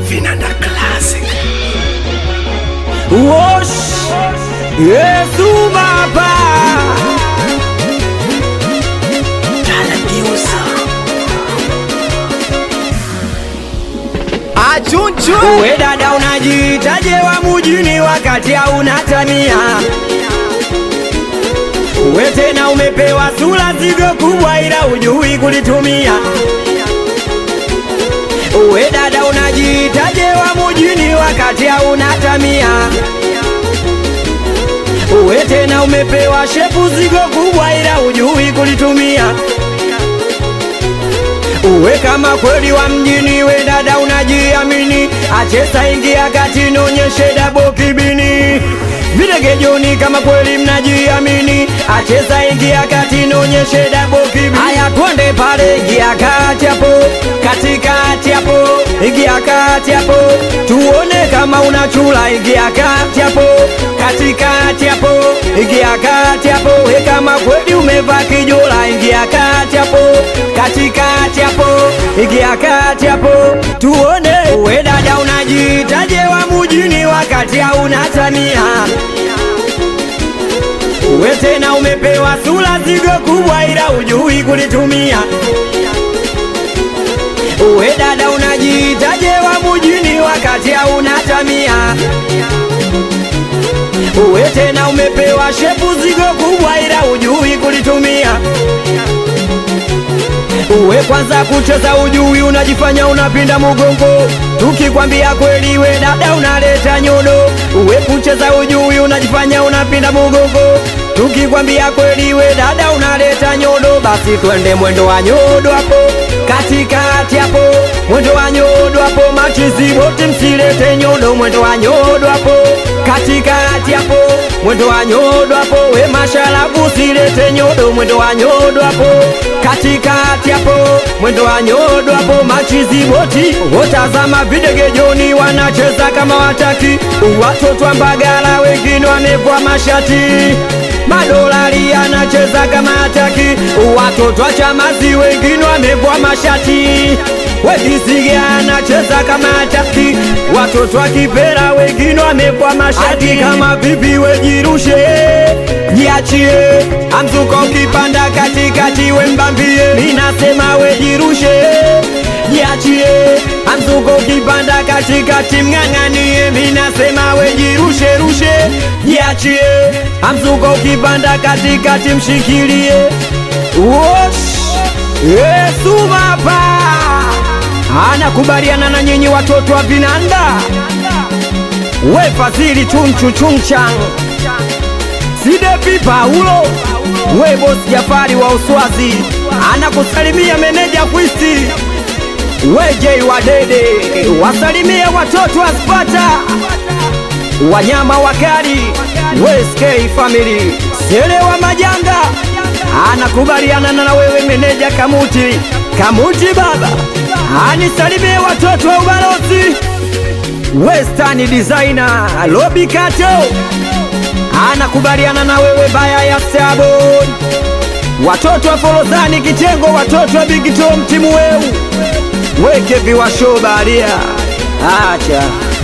Vinanda Classic. Wosh Yesu Baba Taladiusa. Achunchu We dada unajiitaje wa mujini wakati hauna tamia We tena umepewa sura zigo kubwa ila ujui kulitumia We dada unajiitaje wa mujini wakati hauna tamia We tena umepewa shepu zigo kubwa ila ujui kulitumia Uwe kama kweli wa mjini, we dada unajiamini, achesa ingia kati, nonyeshe dabo kibini. Videgejoni kama kweli mnajiamini, achesa ingia kati, nonyeshe dabo kibini. Haya twende pale, ingia kati hapo, katikati hapo, ingia kati hapo, tuone kama unachula, ingia kati hapo, katikati hapo, ingia kati hapo, we kama kweli umevaa kijola, ingia kati hapo, katikati hapo, ingia kati hapo, tuone we dada unajiitaje wa mujini wakati hauna tamia we tena umepewa sura zigo kubwa ila ujui kulitumia we dada unajiitaje wa mujini wakati hauna tamia we tena umepewa shepu zigo kubwa ila ujui kulitumia Uwe kwanza kucheza ujui, unajifanya unapinda mugongo. Tukikwambia kweli, we dada unaleta nyodo. Uwe kucheza ujui, unajifanya unapinda mugongo. Tukikwambia kweli, we dada unaleta nyodo. Basi twende mwendo wa nyodo hapo katikati hapo, mwendo wa nyodo hapo. Machizi wote msilete nyodo, mwendo wa nyodo hapo katikati hapo, mwendo wa nyodo hapo. We masharabu silete nyodo, mwendo wa nyodo hapo katikati hapo, mwendo wa nyodo hapo. Machizi boti wotazama videgejoni, wanacheza kama wataki. Watoto wa Mbagala wengine wamevua mashati madolari anacheza kama hataki. Watoto wa Chamazi wengine wamevua mashati Wedisige anacheza kama hataki. Watoto wa Kipera wengine wamevua mashati kama vipi, wejirushe jiachie, amzuka ukipanda katikati, wembambie, minasema wejirushe jiachie, amzuka ukipanda katikati, mng'ang'anie, minasema wejirushe rushe, jiachie, amzuka ukipanda katikati, mshikilie Wosh! Yesu Baba anakubaliana na nyinyi watoto wa Vinanda, we Fadhili chunchu chunchang Sidepi Paulo, we bosi Jafari wa Uswazi anakusalimia meneja Kwisti, we Jei wa Dede wasalimie watoto wa Spata, wanyama wakali, we SK family Sele wa Majanga anakubaliana na wewe meneja Kamuti, Kamuti baba anisalimie watoto wa ubalozi Western designer Lobi Kato anakubaliana na wewe baya ya Sabon, watoto wa Forodhani Kitengo, watoto wa Big Tom timu weu weke viwasho baria acha